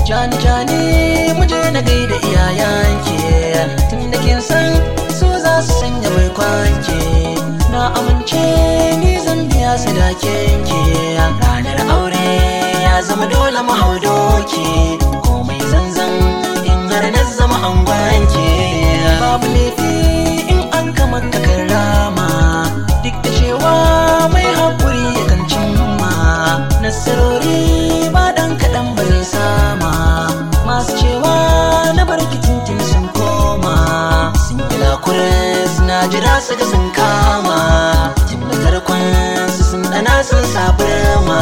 jani jani muje na gaida iyayenki tun da kin san su za su sanya mai kwanki na amince ni zan biya su da kenki ranar aure ya zama dole mu hau doki komai zanzan in har na zama angwanki babu laifi in an kama ka karrama duk da cewa mai haƙuri yakan cimma nasarori ba ɗan kaɗan ba zai sama masu cewa na barki tintin sun koma sun yi lakuris na jira su ga sun kama tun da tarkon su sun ɗana sun sabirma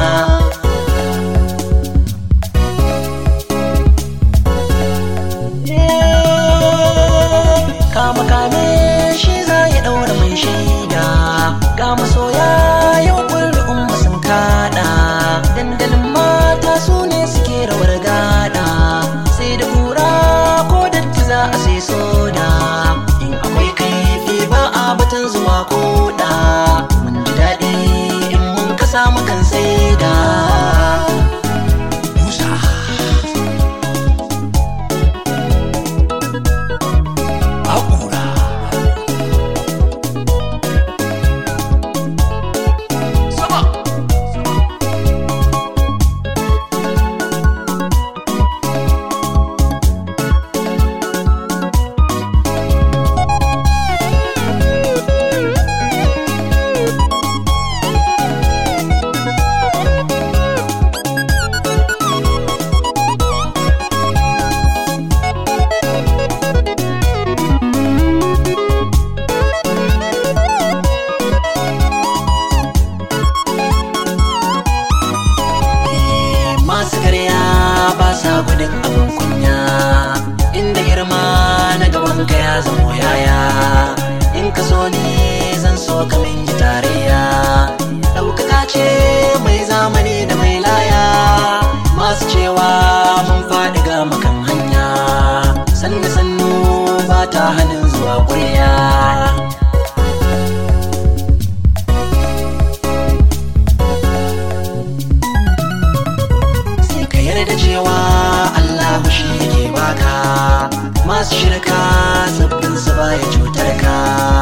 kama kame shi za ya ɗaura mai shaida ga masoya yau ƙuri'un sun kaɗa dandalin mata su ne suke rawar gada sai da kura ko datti za a sai soda in akwai kaifi ba a batan zuwa koda mun ji daɗi in mun ka samu kan saida Musa Haƙura Sama masu karya ba sa gudun abin kunya inda girma na gaban ka ya zamo yaya in ka so ni zan so ka min yi tarayya ɗaukaka ce mai zamani da mai laya masu cewa mun faɗi ga makan hanya sannu sannu ba ta hannun zuwa ƙwarya sai ka yarda cewa Allahu shi yake baka masu shirka sabbin su baya cutar ka